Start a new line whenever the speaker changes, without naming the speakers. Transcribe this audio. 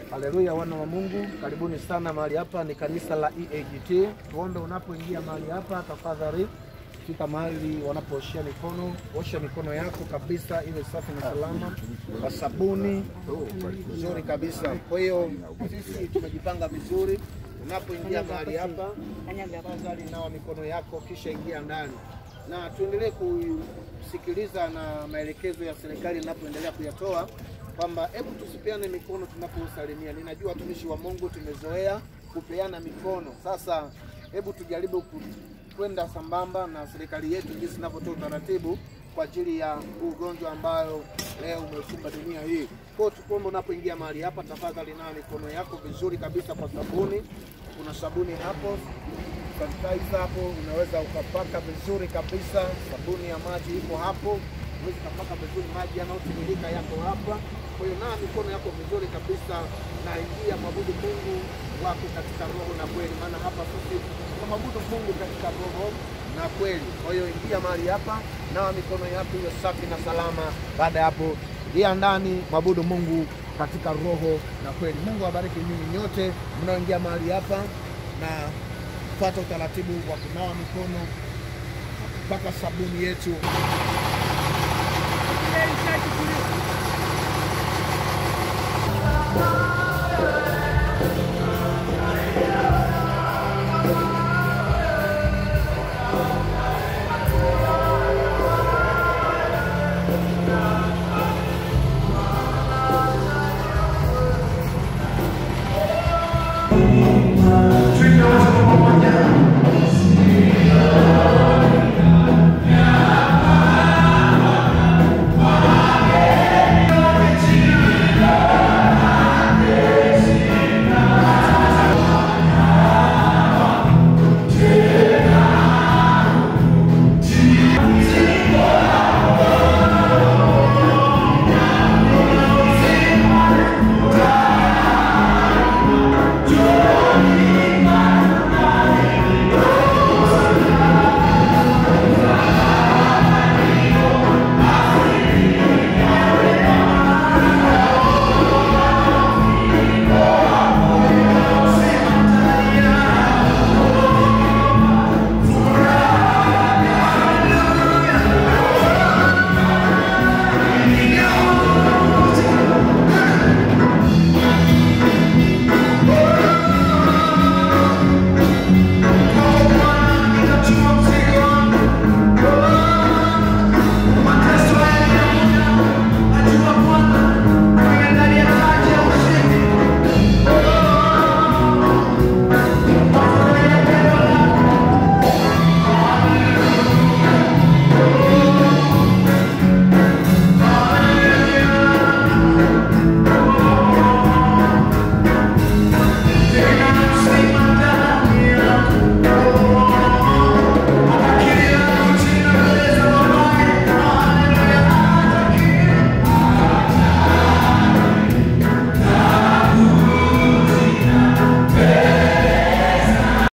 Haleluya, wana wa Mungu, karibuni sana mahali hapa. Ni kanisa la EAGT. Tuombe unapoingia mahali hapa, tafadhali fika mahali wanapooshea mikono, osha mikono yako kabisa, iwe safi na salama kwa sabuni nzuri kabisa. Kwa hiyo sisi tumejipanga vizuri. Unapoingia mahali hapa, tafadhali nawa mikono yako, kisha ingia ndani, na tuendelee kusikiliza na maelekezo ya serikali inapoendelea kuyatoa kwamba hebu tusipeane mikono tunaposalimia. Ninajua watumishi wa Mungu tumezoea kupeana mikono, sasa hebu tujaribu ku- kwenda sambamba na serikali yetu jinsi inavyotoa utaratibu kwa ajili ya huu ugonjwa ambayo leo umeikumba dunia hii. Kwa hiyo tukuombe unapoingia mahali hapa, tafadhali nawa mikono yako vizuri kabisa kwa sabuni. Kuna sabuni hapo sanitizer hapo, unaweza ukapaka vizuri kabisa. Sabuni ya maji iko hapo, unaweza ukapaka vizuri, maji yanayotiririka yako hapa. Kwa hiyo nawa mikono yako vizuri kabisa, na ingia mwabudu Mungu wako katika roho na kweli, maana hapa sisi tunamwabudu Mungu katika roho na kweli. Kwa hiyo ingia mahali hapa, nawa mikono yako hiyo safi na salama. Baada ya hapo, ingia ndani, mwabudu Mungu katika roho na kweli. Mungu awabariki nyinyi nyote mnaoingia mahali hapa na fuata utaratibu wa kunawa mikono mpaka sabuni yetu
Ile ishachukuliwa.